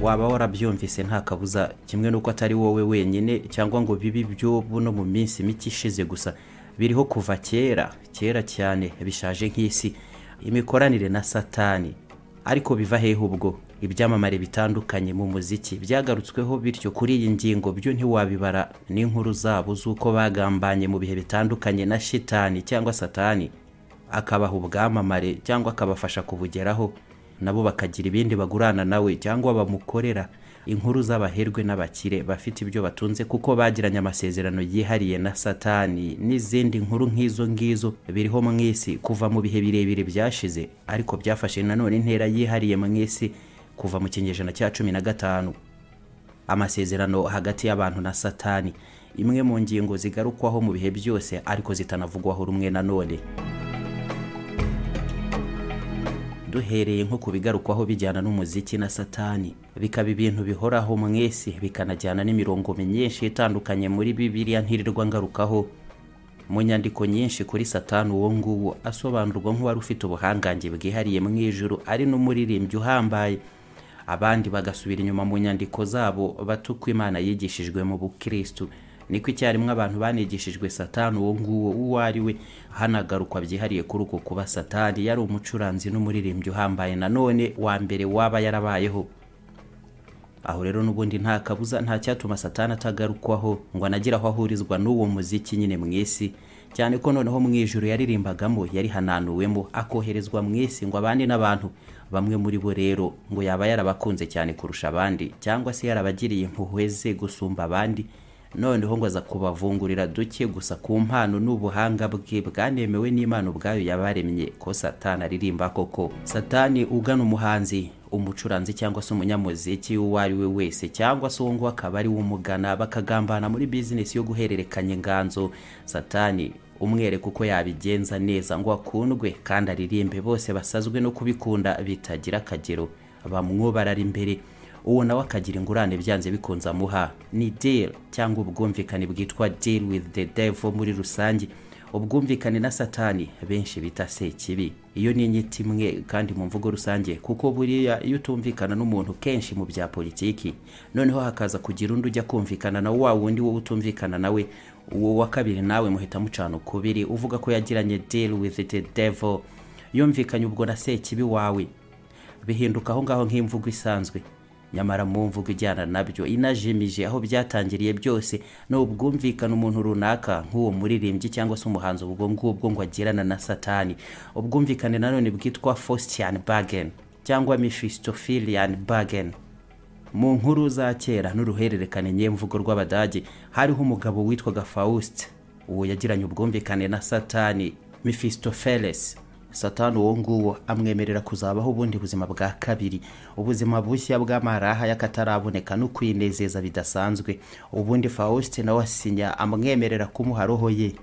waba warabyumvise nta kabuza kimwe n'uko atari wowe wenyine cyangwa ngo bibi by'ubu no mu minsi mike ishize gusa biriho kuva kera kera cyane bishaje nk'isi imikoranire na satani ariko biva hehe ubwo ibyamamare bitandukanye mu muziki byagarutsweho bityo kuri iyi ngingo byo ntiwabibara n'inkuru zabo z'uko bagambanye mu bihe bitandukanye na shitani cyangwa satani akabaha ubwamamare cyangwa akabafasha kubugeraho nabo bakagira ibindi bagurana nawe cyangwa bamukorera inkuru z'abaherwe n'abakire bafite ibyo batunze kuko bagiranye amasezerano yihariye na satani n'izindi nkuru nk'izo ngizo biriho mu isi kuva mu bihe birebire byashize ariko byafashe nanone intera yihariye mu isi kuva mu kinyejana cya cumi na gatanu amasezerano hagati y'abantu na satani imwe mu ngingo zigarukwaho mu bihe byose ariko zitanavugwaho rumwe nanone duhereye nko ku bigarukwaho bijyana n'umuziki na satani bikaba ibintu bihoraho mu isi bikanajyana n'imirongo myinshi itandukanye muri bibiriya ntirirwa ngarukaho mu nyandiko nyinshi kuri satani uwo nguwo asobanurwa nk'uwari ufite ubuhangange bwihariye mu ijuru ari n'umuririmbyi uhambaye abandi bagasubira inyuma mu nyandiko zabo bato uko imana yigishijwe mu bukirisitu niko icyarimwe abantu banigishijwe satani uwo nguwo uwo ari we hanagarukwa byihariye kuri uko kuba satani yari umucuranzi n'umuririmbyi uhambaye nanone wa mbere waba yarabayeho aho rero n'ubundi nta kabuza nta cyatuma satani atagarukwaho ngo anagire aho ahurizwa n'uwo muziki nyine mu isi cyane ko noneho mu ijuru yaririmbagamo yari hananuwemo akoherezwa mu isi ngo abandi n'abantu bamwe muri bo rero ngo yaba yarabakunze cyane kurusha abandi cyangwa se yarabagiriye impuhwe ze gusumba abandi noneho ngo aza kubavungurira duke gusa ku mpano n'ubuhanga bwe bwanemewe n'imana ubwayo yabaremye ko satani aririmba koko satani ugana umuhanzi umucuranzi cyangwa se umunyamuziki uwo ari we wese cyangwa se uwo nguwo akaba ari we umugana bakagambana muri bizinesi yo guhererekanya inganzo satani umwereka uko yabigenza neza ngo akundwe kandi aririmbe bose basazwe no kubikunda bitagira akagero bamwo barari imbere uwo nawe akagira ingurane byanze bikunze amuha ni deal cyangwa ubwumvikane bwitwa deal with the devil muri rusange ubwumvikane na satani benshi bita sekibi iyo ni inyito imwe kandi mu mvugo rusange kuko buriya iyo utumvikana n'umuntu kenshi mu bya politiki noneho hakaza kugira undi ujya kumvikana na wa wundi wowe utumvikana nawe uwo wa kabiri nawe muhita mucana ukubiri uvuga ko yagiranye deal with the devil yumvikanye ubwo na sekibi wawe bihinduka aho ngaho nk'imvugo isanzwe nyamara mu mvugo ijyana nabyo inajimije aho byatangiriye byose ni ubwumvikana umuntu runaka nk'uwo muririmbyi cyangwa se umuhanzi ubwo ngubwo ngo agirana na satani ubwumvikane nanone bwitwa fositian bagen cyangwa mifistofilian bagen mu nkuru za kera n'uruhererekane nyemvugo rw'abadage hariho umugabo witwaga faust uwo yagiranye ubwumvikane na satani mifistofeles satani uwo nguwo amwemerera kuzabaho ubundi buzima bwa kabiri ubuzima bushya bw'amaraha y'akataraboneka no kwinezeza bidasanzwe ubundi faustin nawe asinya amwemerera kumuha roho ye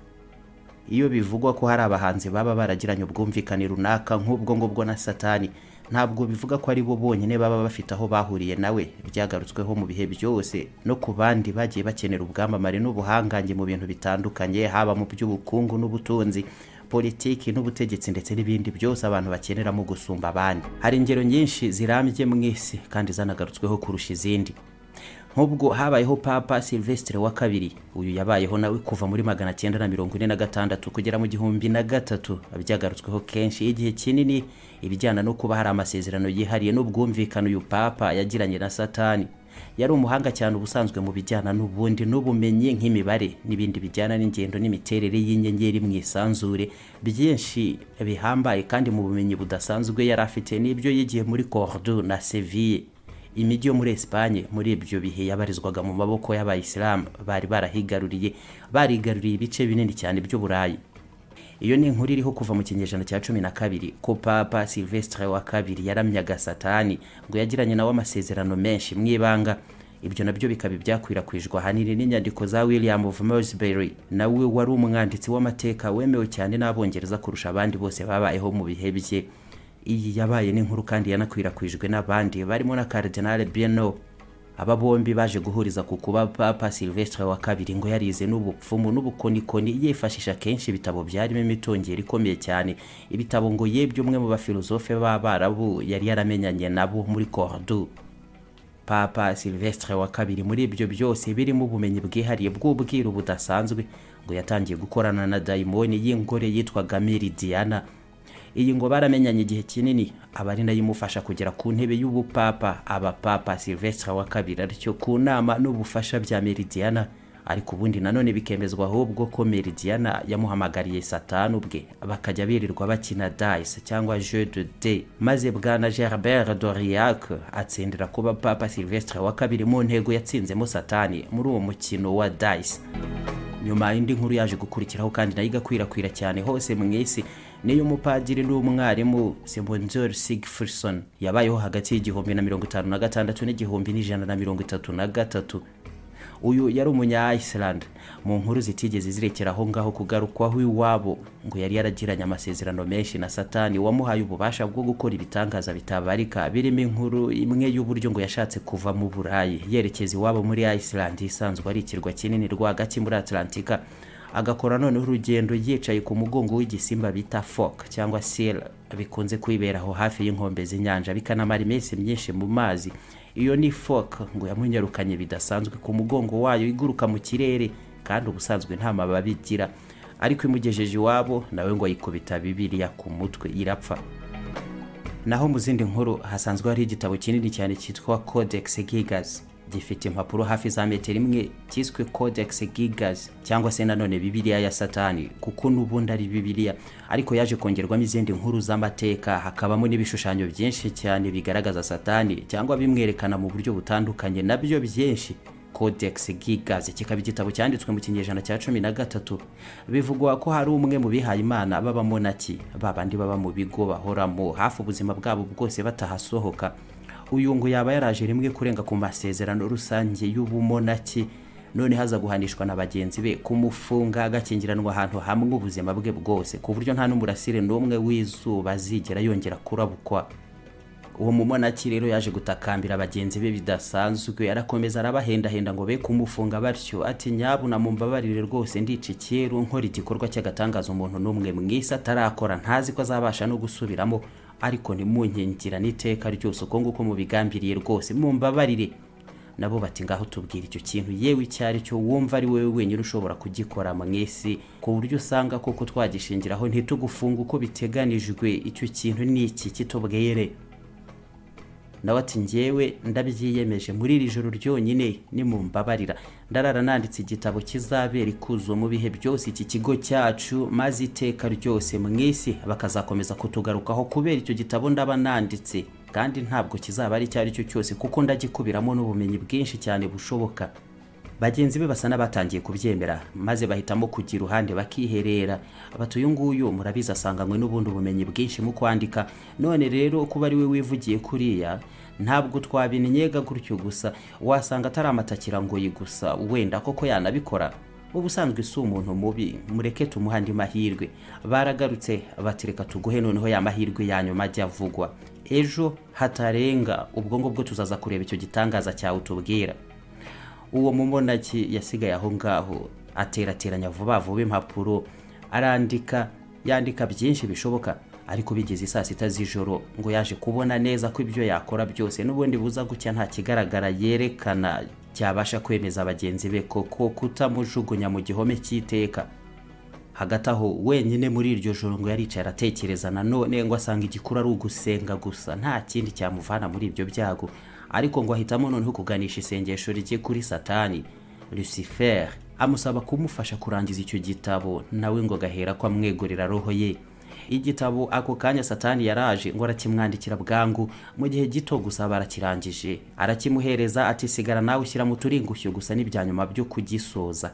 iyo bivugwa ko hari abahanzi baba baragiranye ubwumvikane runaka nk'ubwo ngubwo na satani ntabwo bivuga ko ari bo bonyine baba bafite aho bahuriye nawe byagarutsweho mu bihe byose no ku bandi bagiye bakenera ubwamamare n'ubuhangange mu bintu bitandukanye haba mu by'ubukungu n'ubutunzi politiki n'ubutegetsi ndetse n'ibindi byose abantu bakeneramo gusumba abandi hari ingero nyinshi zirambye mu isi kandi zanagarutsweho kurusha izindi nk'ubwo habayeho papa silvestre wa kabiri uyu yabayeho nawe kuva muri magana cyenda na mirongo ine na gatandatu kugera mu gihumbi na gatatu byagarutsweho kenshi igihe kinini ibijyana no kuba hari amasezerano yihariye n'ubwumvikane uyu papa yagiranye na satani yari umuhanga cyane ubusanzwe mu bijyana n'ubundi n'ubumenyi nk'imibare n'ibindi bijyana n'ingendo n'imiterere y'inyenyeri mu isanzure byinshi bihambaye kandi mu bumenyi budasanzwe yari afite n'ibyo yigiye muri cordoue na seville imijyi yo muri Espagne muri ibyo bihe yabarizwaga mu maboko y'abayisilamu bari barahigaruriye barigaruriye ibice binini cyane by'uburayi iyo ni inkuru iriho kuva mu kinyejana cya cumi na kabiri ko papa silvestre wa kabiri yaramyaga satani ngo yagiranye nawe amasezerano menshi mu ibanga ibyo nabyo bikaba ibyakwirakwijwe ahanini n'inyandiko za william of moresbury nawe wari umwanditsi w'amateka wemewe cyane n'abongereza kurusha abandi bose babayeho mu bihe bye iyi yabaye n'inkuru kandi yanakwirakwijwe n'abandi barimo na cardinal bienot aba bombi baje guhuriza ku kuba papa silvestre wa kabiri ngo yarize n'ubupfumu n'ubukonikoni yifashisha kenshi ibitabo byarimo imitongero ikomeye cyane ibitabo ngo yebye umwe mu bafilozofe b'abarabu yari yaramenyanye nabo muri cordoue papa silvestre wa kabiri muri ibyo byose birimo ubumenyi bwihariye bw'ubwiru budasanzwe ngo yatangiye gukorana na dayimoni y'ingore yitwaga miri diana iyi ngo baramenyanye igihe kinini aba ari nayo imufasha kugera ku ntebe y'ubupapa abapapa silvestre wa kabiri aricyo ku nama n'ubufasha bya meridiana ariko ubundi nanone bikemezwa ahubwo ko meridiana yamuhamagariye satani ubwe bakajya birirwa bakina dayise cyangwa jeu de de maze bwana gerbert doriac atsindira kuba papa silvestre wa kabiri mu ntego yatsinzemo satani muri uwo mukino wa dayise nyuma indi nkuru yaje gukurikiraho kandi nayo igakwirakwira cyane hose mu isi niyo umupadiri n'umwarimu simbonzori sigfurson yabayeho hagati y'igihumbi na mirongo itanu na gatandatu n'igihumbi n'ijana na mirongo itatu na gatatu uyu yari umunya Iceland mu nkuru zitigeze zirekera aho ngaho kugarukwaho iwabo ngo yari yaragiranye amasezerano menshi na satani wamuhaye ububasha bwo gukora ibitangaza bitabarika birimo inkuru imwe y'uburyo ngo yashatse kuva mu burayi yerekeza iwabo muri Iceland isanzwe ari ikirwa kinini rwagati muri Atlantika agakora noneho urugendo yicaye ku mugongo w'igisimba bita fok cyangwa sel bikunze kwiberaho hafi y'inkombe z'inyanja bikanamara iminsi myinshi mu mazi iyo ni fok ngo yamunyarukanye bidasanzwe ku mugongo wayo iguruka mu kirere kandi ubusanzwe nta mababi igira ariko imugejeje iwabo nawe ngo ayikubita bibiriya ku mutwe irapfa naho mu zindi nkuru hasanzwe hari igitabo kinini cyane cyitwa codex gigas gifite impapuro hafi za metero imwe cyiswe codex gigas cyangwa se nanone bibiliya ya satani kuko n'ubundi ari bibiliya ariko yaje kongerwamo izindi nkuru z'amateka hakabamo n'ibishushanyo byinshi cyane bigaragaza satani cyangwa bimwerekana mu buryo butandukanye nabyo byinshi codex gigas kikaba igitabo cyanditswe mu kinyejana cya cumi na gatatu bivugwa ko hari umwe mu bihaye imana b'abamonaki babandi baba mu bigo bahoramo hafi ubuzima bwabo bwose batahasohoka uyu ngo yaba yaraje rimwe kurenga ku masezerano rusange y'ubumonaki none haza guhanishwa na bagenzi be kumufunga agakingiranwa ahantu hamwe ubuzima bwe bwose ku buryo nta n'umurasire n'umwe w'izuba azigera yongera kurabukwa uwo mumonaki rero yaje gutakambira bagenzi be bidasanzwe arakomeza arabahendahenda ngo be kumufunga batyo ati nyabu namumbabarire rwose ndica icyeru nkora igikorwa cy'agatangaza umuntu n'umwe mwisi atarakora ntazi ko azabasha no gusubiramo ariko ntimunkingira n'iteka ryose uko nguko mubigambiriye rwose mumbabarire nabo bati ngaho tubwira icyo kintu yewe icyo ari cyo wumva ari wowe wenyine ushobora kugikora mu isi ku buryo usanga koko twagishingiraho ntitugufunga uko biteganijwe icyo kintu ni iki kitubwere nawe ati ngewe ndabyiyemeje muri iri joro ryonyine nimumbabarira ndarara nanditse igitabo kizabera ikuzo mu bihe byose iki kigo cyacu maze iteka ryose mu isi bakazakomeza kutugarukaho kubera icyo gitabo ndaba nanditse kandi ntabwo kizaba ari icyo ari cyo cyose kuko ndagikubiramo n'ubumenyi bwinshi cyane bushoboka bagenzi be basa n'abatangiye kubyemera maze bahitamo kujya iruhande bakiherera bati uyu nguyu murabizi asanganywe n'ubundi bumenyi bwinshi mu kwandika none rero kuba ari we wivugiye kuriya ntabwo twabinyega gutyo gusa wasanga atari amatakira ngo gusa wenda koko yanabikora ubusanzwe si umuntu mubi mureke tumuha andi mahirwe baragarutse batereka tuguhe noneho ya mahirwe ya nyuma ajya avugwa ejo hatarenga ubwo ngubwo tuzaza kureba icyo gitangaza cyawe utubwira uwo mumonaki yasigaye aho ngaho aterateranya vuba vuba impapuro arandika yandika byinshi bishoboka ariko bigeze saa sita z'ijoro ngo yaje kubona neza ko ibyo yakora byose n'ubundi buza gucya nta kigaragara yerekana cyabasha kwemeza bagenzi be koko kutamujugunya mu gihome cy'iteka hagati aho wenyine muri iryo joro ngo yaricaye aratekereza nanone ngo asanga igikuru ari ugusenga gusa nta kindi cyamuvana muri ibyo byago ariko ngo ahitamo noneho kuganisha isengesho rye kuri satani lucifer amusaba kumufasha kurangiza icyo gitabo nawe ngo agahera ko amwegurira roho ye igitabo ako kanya satani yaraje ngo arakimwandikira bwangu mu gihe gito gusa barakirangije arakimuhereza ati sigara nawe ushyira mu turingushyo gusa n'ibyanyuma byo kugisoza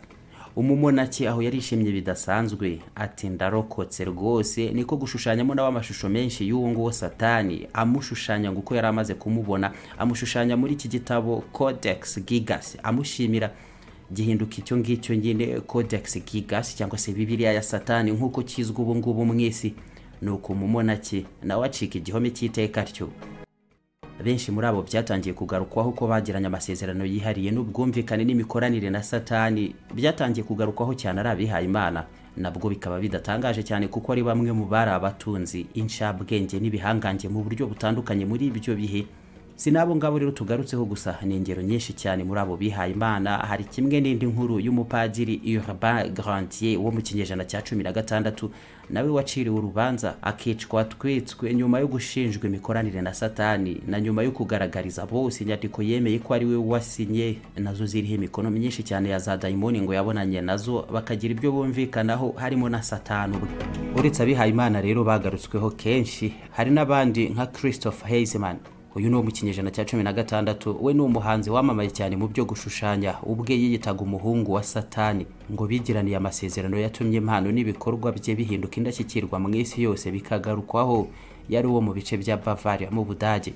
umumonaki aho yarishimye bidasanzwe ati ndarokotse rwose niko gushushanyamo nawe amashusho menshi y'uwo nguwo satani amushushanya ngo uko yari amaze kumubona amushushanya muri iki gitabo codex gigas amushimira gihinduka icyo ngicyo nyine codex gigas cyangwa se bibiliya ya satani nk'uko kizwi ubu ngubu mu isi ni uko umumonaki nawe acika igihome cy'iteka ryo benshi muri abo byatangiye kugarukwaho ko bagiranye amasezerano yihariye n'ubwumvikane n'imikoranire na satani byatangiye kugarukwaho cyane ari abihaye imana nabwo bikaba bidatangaje cyane kuko ari bamwe mu bari abatunzi inshabwenge n'ibihangange mu buryo butandukanye muri ibyo bihe si n'abo ngabo rero tugarutseho gusa ni ingero nyinshi cyane muri abo bihaye imana hari kimwe n'indi nkuru y'umupadiri urbain grantier wo mu kinyejana cya cumi na gatandatu nawe waciriwe urubanza akicwa twitswe nyuma yo gushinjwa imikoranire na satani na nyuma yo kugaragariza bose inyandiko yemeye ko ari we wasinye nazo ziriho imikono myinshi cyane ya za dayimoni ngo yabonanye nazo bakagira ibyo bumvikanaho harimo na satani ubwe uretse abihaye imana rero bagarutsweho kenshi hari n'abandi nka christopher heiseman uyu ni wo mu kinyejana cya cumi na gatandatu we ni umuhanzi wamamaye cyane mu byo gushushanya ubwe yiyitaga umuhungu wa satani ngo bigiraniye amasezerano yatumye impano n'ibikorwa bye bihinduka indashyikirwa mu isi yose bikagarukwaho yari uwo mu bice bya bavaria mu budage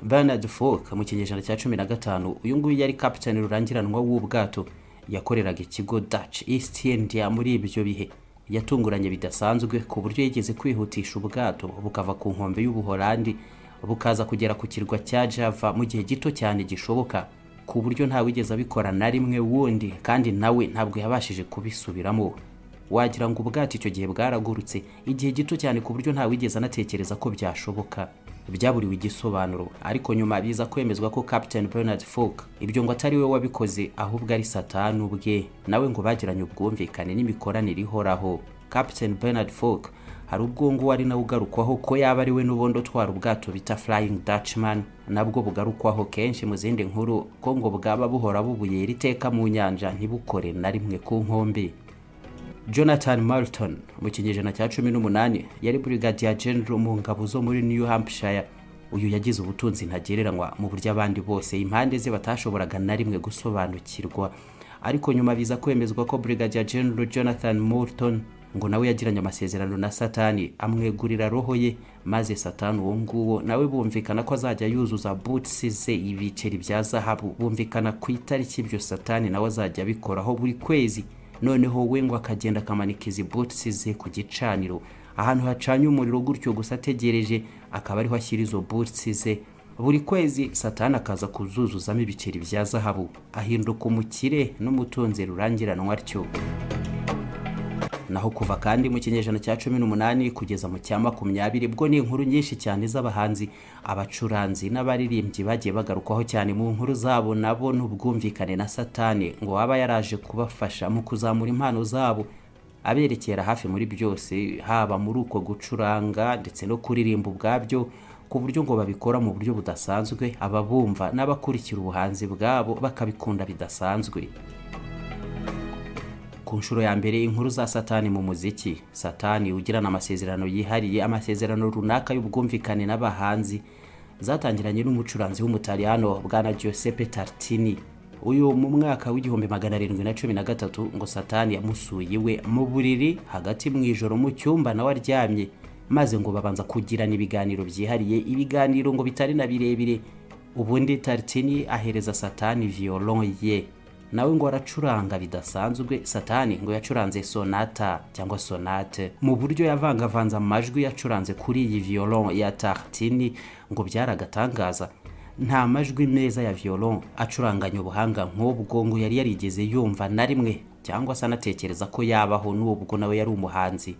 bernard folk mu kinyejana cya cumi na gatanu uyu nguyu yari kapitani rurangiranwa w'ubwato yakoreraga ikigo dutch east india muri ibyo bihe yatunguranye bidasanzwe ku buryo yigeze kwihutisha ubwato bukava ku nkombe y'ubuholandi bukaza kugera ku kirwa cya java mu gihe gito cyane gishoboka ku buryo ntawigeze abikora na rimwe wundi kandi nawe ntabwo yabashije kubisubiramo wagira ngo ubwato icyo gihe bwaragurutse igihe gito cyane ku buryo ntawigeze anatekereza ko byashoboka byaburiwe igisobanuro ariko nyuma biza kwemezwa ko Captain Bernard Falk ibyo ngo atari we wabikoze ahubwo ari satani ubwe nawe ngo bagiranye ubwumvikane n'imikoranire ihoraho Captain Bernard Falk hari ubwo ngo ari nawe ugarukwaho ko yaba ari we n'ubundi utwara ubwato bita Flying Dutchman nabwo bugarukwaho kenshi mu zindi nkuru ko ngo bwaba buhora bubuye iteka mu nyanja ntibukore na rimwe ku nkombe Jonathan Marton mu kinyejana cya cumi n'umunani yari Brigadier General mu ngabo zo muri New Hampshire uyu yagize ubutunzi ntagereranywa mu buryo abandi bose impande ze batashoboraga na rimwe gusobanukirwa ariko nyuma biza kwemezwa ko Brigadier General Jonathan Morton ngo nawe yagiranye amasezerano na satani amwegurira roho ye maze satani uwo nguwo nawe bumvikana ko azajya yuzuza butsi ze ibiceri bya zahabu bumvikana ku itariki ibyo satani nawe azajya abikoraho buri kwezi noneho we ngo akagenda akamanika izi butsi ze ku gicaniro ahantu hacanye umuriro gutyo gusa ategereje akaba ariho ashyira izo butsi ze buri kwezi satani akaza kuzuzuzamo ibiceri bya zahabu ahinduka umukire n'umutunzi rurangiranwa atyo naho kuva kandi mu kinyejana cya cumi n'umunani kugeza mu cya makumyabiri bwo ni inkuru nyinshi cyane z'abahanzi abacuranzi n'abaririmbyi bagiye bagarukwaho cyane mu nkuru zabo nabo n'ubwumvikane na satani ngo waba yaraje kubafasha mu kuzamura impano zabo aberekera hafi muri byose haba muri uko gucuranga ndetse no kuririmba ubwabyo ku buryo ngo babikora mu buryo budasanzwe ababumva n'abakurikira ubuhanzi bwabo bakabikunda bidasanzwe ku nshuro ya mbere inkuru za satani mu muziki satani ugirana amasezerano yihariye amasezerano runaka y'ubwumvikane n'abahanzi zatangiranye n'umucuranzi w'umutaliyano bwana giuseppe tartini uyu mu mwaka w'igihumbi magana arindwi na cumi na gatatu ngo satani yamusuye iwe mu buriri hagati mu ijoro mu cyumba nawe aryamye maze ngo babanza kugirana ibiganiro byihariye ibiganiro ngo bitari na birebire ubundi tartini ahereza satani violon ye nawe ngo aracuranga bidasanzwe satani ngo yacuranze sonata cyangwa sonate mu buryo yavangavanze amajwi yacuranze kuri iyi violon ya tartini ngo byaragatangaza nta majwi meza ya violon acuranganya ubuhanga nk'ubwo ngo yari yarigeze yumva na rimwe cyangwa se anatekereza ko yabaho n'ubwo nawe yari umuhanzi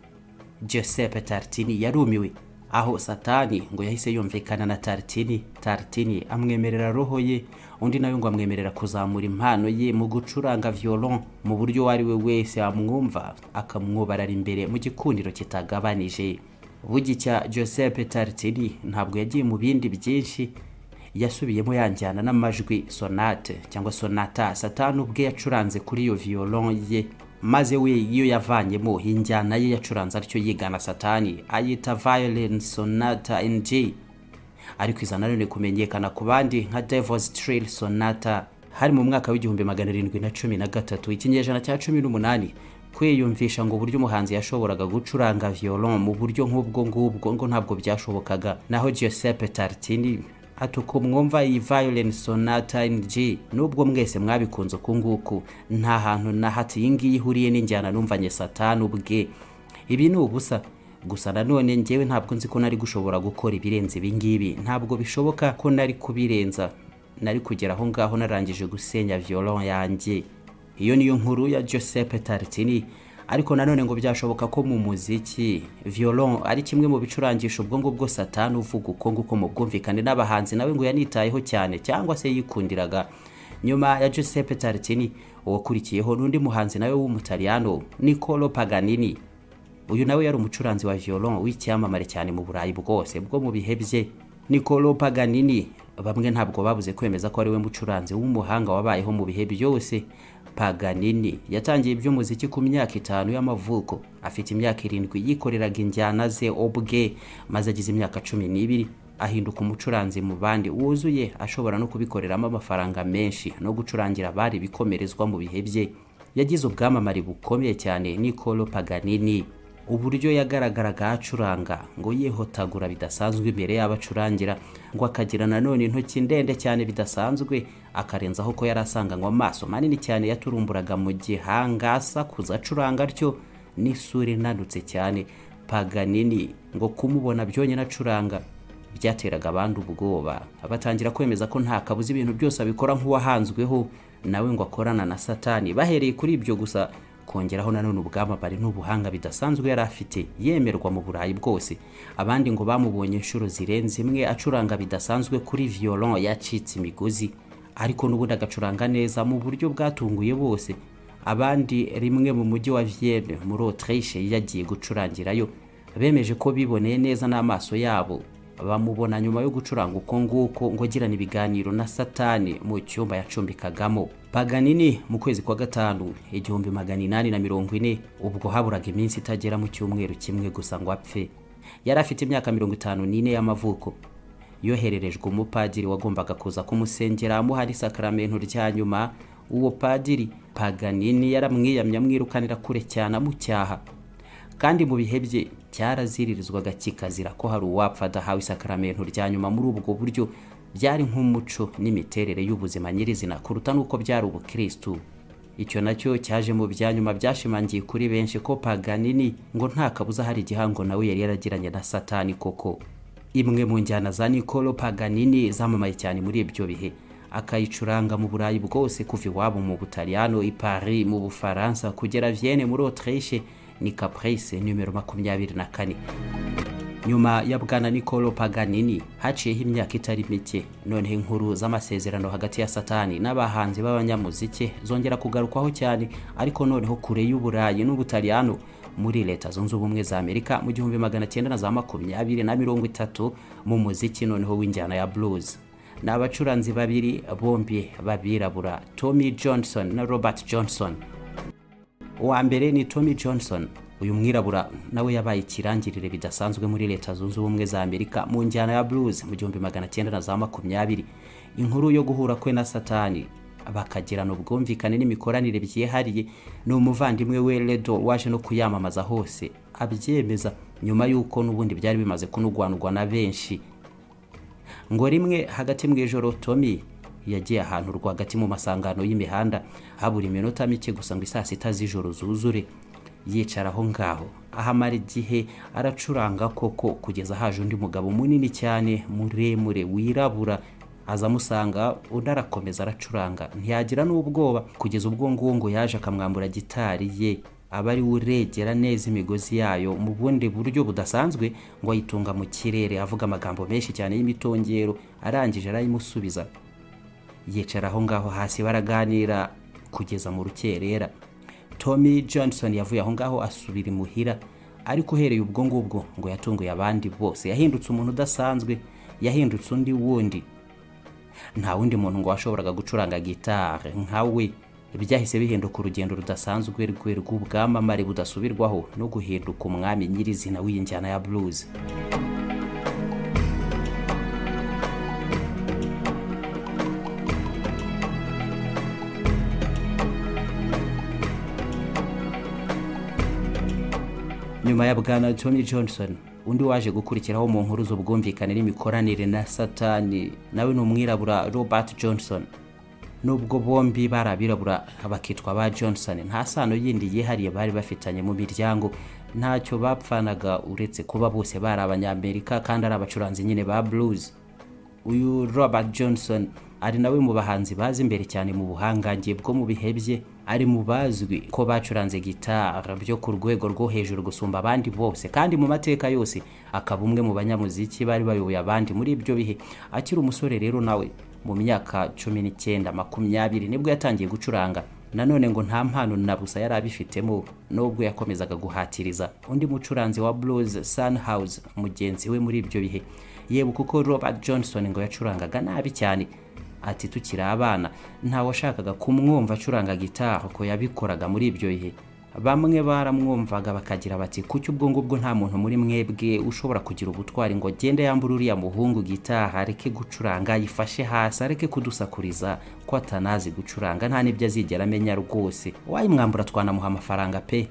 giuseppe tartini yarumiwe aho satani ngo yahise yumvikana na tartini tartini amwemerera roho ye undi nawe ngo amwemerera kuzamura impano ye mu gucuranga violon mu buryo uwo ari we wese amwumva akamwubarara imbere mu gikundiro kitagabanije bugicya Giuseppe tartini ntabwo yagiye mu bindi byinshi yasubiyemo yanjyana n'amajwi sonate cyangwa sonata satani ubwe yacuranze kuri iyo violon ye maze we iyo yavanyemo injyana ye yacuranze atyo yigana satani ayita violin sonata ng ariko iza nanone kumenyekana ku bandi nka devils trail sonata hari mu mwaka w'igihumbi magana arindwi na cumi na gatatu ikinyejana cya cumi n'umunani kwiyumvisha ngo uburyo umuhanzi yashoboraga gucuranga violon mu buryo nk'ubwo ngubwo ngo ntabwo byashobokaga naho giuseppe tartini ati uko mwumva iyi violin sonata ng nubwo mwese mwabikunze uku nguku nta hantu na hati iyi ngiyi ihuriye n'injyana numvanye satani ubwe ibi ni ubusa gusa nanone ngewe ntabwo nzi ko nari gushobora gukora ibirenze ibi ngibi ntabwo bishoboka ko nari kubirenza nari kugera aho ngaho narangije gusenya violon yanjye iyo niyo nkuru ya Giuseppe Tartini ariko nanone ngo byashoboka ko mu muziki violon ari kimwe mu bicurangisho ubwo ngubwo satani uvuga uko nguko mu bwumvikane n'abahanzi nawe ngo yanitayeho cyane cyangwa se yikundiraga nyuma ya Giuseppe Tartini uwakurikiyeho n'undi muhanzi nawe w'umutaliyano Nicolo Paganini uyu nawe yari umucuranzi wa violon w'icyamamare cyane mu Burayi bwose bwo mu bihe bye Nicolo Paganini bamwe ntabwo babuze kwemeza ko ari we mucuranzi w'umuhanga wabayeho mu bihe byose Paganini yatangiye iby'umuziki ku myaka itanu y'amavuko afite imyaka irindwi yikoreraga injyana ze ubwe maze agize imyaka cumi n'ibiri ahinduka umucuranzi mu bandi wuzuye ashobora no kubikoreramo amafaranga menshi no gucurangira abari bikomerezwa mu bihe bye yagize ubwamamare bukomeye cyane Nicolo Paganini uburyo yagaragaraga acuranga ngo yihotagura bidasanzwe imbere y'abacurangira ngo akagira nanone intoki ndende cyane bidasanzwe akarenzaho ko yari asanganywe amaso manini cyane yaturumburaga mu gihanga asakuza acuranga atyo n'isura inanutse cyane paganini ngo kumubona byonyine acuranga byateraga abandi ubwoba batangira kwemeza ko nta kabuza ibintu byose abikora nk'uwahanzweho nawe ngo akorana na satani bahereye kuri ibyo gusa kongeraho nanone ubwamamare n'ubuhanga bidasanzwe yari afite yemerwa mu burayi bwose abandi ngo bamubonye inshuro zirenze imwe acuranga bidasanzwe kuri violon yacitse imigozi ariko n'ubundi agacuranga neza mu buryo bwatunguye bose abandi rimwe mu mujyi wa vienne muri autriche yagiye gucurangirayo bemeje ko biboneye neza n'amaso yabo bamubona nyuma yo gucuranga uko nguko ngo agirana ibiganiro na satani mu cyumba yacumbikagamo Paganini mu kwezi kwa gatanu igihumbi magana inani na mirongo ine ubwo haburaga iminsi itagera mu cyumweru kimwe gusa ngo apfe yari afite imyaka mirongo itanu n'ine y'amavuko yohererejwe umupadiri wagombaga kuza kumusengera amuha n'isakaramentu rya nyuma uwo padiri Paganini yaramwiyamye amwirukanira kure cyane amucyaha kandi mu bihe bye cyaraziririzwaga kikazira ko hari uwapfa adahawe isakaramentu rya nyuma muri ubwo buryo byari nk'umuco n'imiterere y'ubuzima nyirizina kuruta n'uko byari ubukirisitu icyo nacyo cyaje mu bya nyuma byashimangiye kuri benshi ko paganini ngo nta kabuza hari igihango nawe yari yaragiranye na satani koko imwe mu njyana za nikolo paganini zamamaye cyane muri ibyo bihe akayicuranga mu burayi bwose kuva iwabo mu butaliyano i paris mu bufaransa kugera vienne muri autriche ni caprice nimero makumyabiri na kane nyuma ya bwana Nicolo Paganini haciyeho imyaka itari mike noneho inkuru z'amasezerano hagati ya satani n'abahanzi b'abanyamuziki zongera kugarukwaho cyane ariko noneho kure y'uburayi n'ubutaliyano muri leta zunze ubumwe za amerika mu gihumbi magana cyenda na za makumyabiri na mirongo itatu mu muziki noneho w'injyana ya blues ni abacuranzi babiri bombi babirabura tommy johnson na robert johnson uwa mbere ni tommy johnson uyu mwirabura nawe yabaye ikirangirire bidasanzwe muri leta zunze ubumwe za amerika mu njyana ya blues mu gihumbi magana cyenda na za makumyabiri inkuru yo guhura kwe na satani bakagirana ubwumvikane n'imikoranire byihariye ni umuvandimwe we redo waje no kuyamamaza hose abyemeza nyuma y'uko n'ubundi byari bimaze kunugwanugwa na benshi ngo rimwe hagati mu ijoro tomi yagiye ahantu rwagati mu masangano y'imihanda habura iminota mike gusa ngo isaa sita z'ijoro zuzure yicara aho ngaho ahamara igihe aracuranga koko kugeza haje undi mugabo munini cyane muremure wirabura aza amusanga undi arakomeza aracuranga ntiyagira n'ubwoba kugeza ubwo nguwo ngo yaje akamwambura gitari ye aba ari we uregera neza imigozi yayo mu bundi buryo budasanzwe ngo ayitunga mu kirere avuga amagambo menshi cyane y'imitongero arangije arayimusubiza yicara aho ngaho hasi baraganira kugeza mu rukerera Tommy Johnson yavuye aho ngaho asubira imuhira ariko uhereye ubwo ngubwo ngo yatunguye abandi bose yahindutse umuntu udasanzwe yahindutse undi wundi nta wundi muntu ngo washoboraga gucuranga gitari nka we byahise bihinduka urugendo rudasanzwe rwe rw'ubwamamare budasubirwaho no guhinduka umwami nyirizina w'injyana ya blues nyuma ya bwana Tommy Johnson undi waje gukurikiraho mu nkuru z'ubwumvikane n'imikoranire na satani nawe ni umwirabura Robert Johnson nubwo bombi bari abirabura bakitwa ba Johnson nta sano yindi yihariye bari bafitanye mu miryango ntacyo bapfanaga uretse kuba bose bari abanyamerika kandi ari abacuranzi nyine ba blues uyu robert johnson ari nawe mu bahanzi bazi imbere cyane mu buhangange bwo mu bihe bye ari mu bazwi ko bacuranze gitara byo ku rwego rwo hejuru gusumba abandi bose kandi mu mateka yose akaba umwe mu banyamuziki bari bayoboye abandi muri ibyo bihe akiri umusore rero nawe mu myaka cumi n'icyenda makumyabiri nibwo yatangiye gucuranga nanone ngo nta mpano na busa yari abifitemo nubwo yakomezaga guhatiriza undi mucuranzi wa blues sunhouse mugenzi we muri ibyo bihe yewe kuko robert johnson ngo yacurangaga nabi cyane ati tukiri abana washakaga kumwumva acuranga gitari ko yabikoraga muri ibyo bihe bamwe baramwumvaga bakagira bati kuki ubwo ngubwo nta muntu muri mwebwe ushobora kugira ubutwari ngo agende yambure uriya muhungu gitari areke gucuranga yifashe hasi areke kudusakuriza ko atanazi gucuranga nta n'ibyo azigera amenya rwose wayimwambura twanamuha amafaranga pe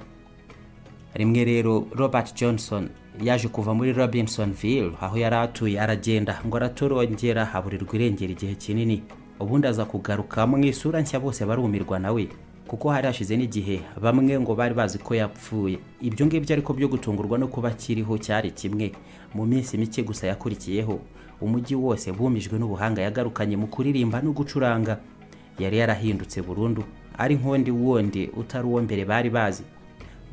rimwe rero robert johnson yaje kuva muri robinsonville aho yari atuye aragenda ngo aratorongera haburirwa irengera igihe kinini ubundi aza kugaruka mu isura nshya bose barumirwa nawe kuko hari hashize n'igihe bamwe ngo bari bazi ko yapfuye ibyo ngibyo ariko byo gutungurwa no kuba akiriho cyari kimwe mu minsi mike gusa yakurikiyeho umujyi wose bumijwe n'ubuhanga yagarukanye mu kuririmba no gucuranga yari yarahindutse burundu ari nk'undi wundi utari uwo mbere bari bazi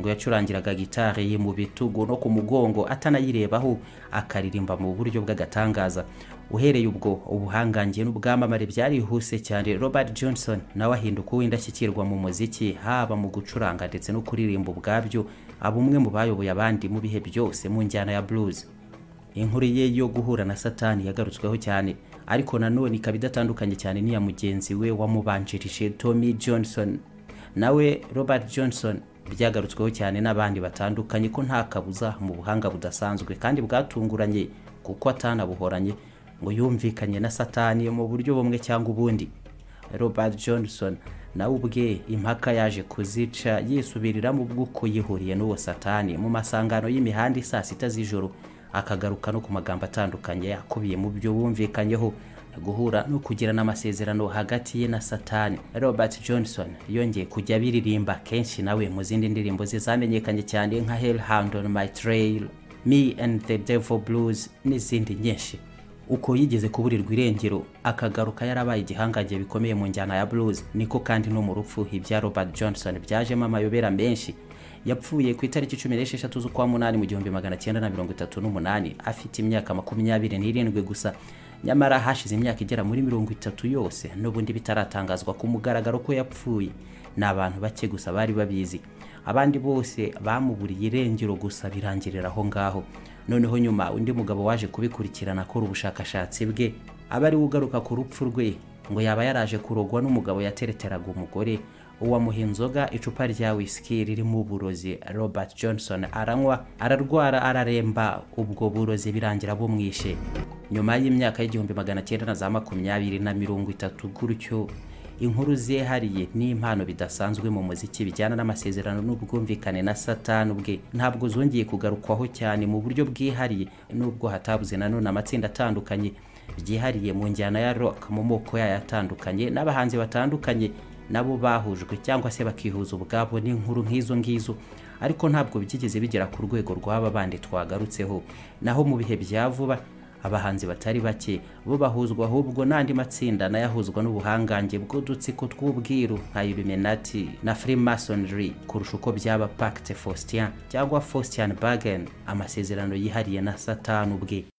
ngo yacurangiraga gitari mu bitugu no ku mugongo atanayirebaho akaririmba mu buryo bw'agatangaza uhereye ubwo ubuhangange n'ubwamamare byarihuse cyane robert johnson nawe ahinduka uw'indashyikirwa mu muziki haba mu gucuranga ndetse no kuririmba ubwabyo aba umwe mu bayoboye abandi mu bihe byose mu njyana ya blues inkuru ye yo guhura na satani yagarutsweho cyane ariko nanone ikaba idatandukanye cyane n'iya mugenzi we wamubanjirije tommy johnson nawe robert johnson byagarutsweho cyane n'abandi batandukanye ko nta kabuza mu buhanga budasanzwe kandi bwatunguranye kuko atanabuhoranye ngo yumvikanye na satani mu buryo bumwe cyangwa ubundi robert johnson nawe ubwe impaka yaje kuzica yisubirira mu bw'uko yihuriye n'uwo satani mu masangano y'imihanda isaa sita z'ijoro akagaruka no ku magambo atandukanye akubiye mu byo bumvikanyeho guhura no kugirana amasezerano hagati ye na satani robert johnson yongeye kujya biririmba kenshi nawe mu zindi ndirimbo ze zamenyekanye cyane nka hell hand on my trail me and the devil blues n'izindi nyinshi uko yigeze kuburirwa irengero akagaruka yarabaye igihangange bikomeye mu njyana ya blues niko kandi no mu rupfu ibya robert johnson byajemo amayobera menshi yapfuye ku itariki cumi n'esheshatu z'ukwa munani mu gihumbi magana cyenda na mirongo itatu n'umunani afite imyaka makumyabiri n'irindwi gusa nyamara hashize imyaka igera muri mirongo itatu yose n'ubundi bitaratangazwa ku mugaragaro ko yapfuye ni abantu bake gusa bari babizi abandi bose bamuburiye irengero gusa birangirira aho ngaho noneho nyuma undi mugabo waje kubikurikirana akora ubushakashatsi bwe aba ari we ugaruka ku rupfu rwe ngo yaba yaraje kurogwa n'umugabo yatereteraga umugore uwamuha inzoga icupa rya wisiki ririmo uburozi robert johnson aranywa ararwara araremba ubwo burozi birangira bumwishe nyuma y'imyaka y'igihumbi magana cyenda na za makumyabiri na mirongo itatu gutyo inkuru zihariye n'impano bidasanzwe mu muziki bijyana n'amasezerano n'ubwumvikane na satani ubwe ntabwo zongeye kugarukwaho cyane mu buryo bwihariye nubwo hatabuze nanone amatsinda atandukanye byihariye mu njyana ya rock mu moko yayo atandukanye n'abahanzi batandukanye nabo bahujwe cyangwa se bakihuza ubwabo n'inkuru nk'izo ngizo ariko ntabwo byigeze bigera ku rwego rw'aba bandi twagarutseho naho mu bihe bya vuba abahanzi batari bake bo bahuzwa ahubwo n'andi matsinda nayo ahuzwa n'ubuhangange bw'udutsiko tw'ubwiru nka Illuminati na Freemasonry kurusha uko byaba Pacte Faustin cyangwa Faustian Bargain amasezerano yihariye na Satani ubwe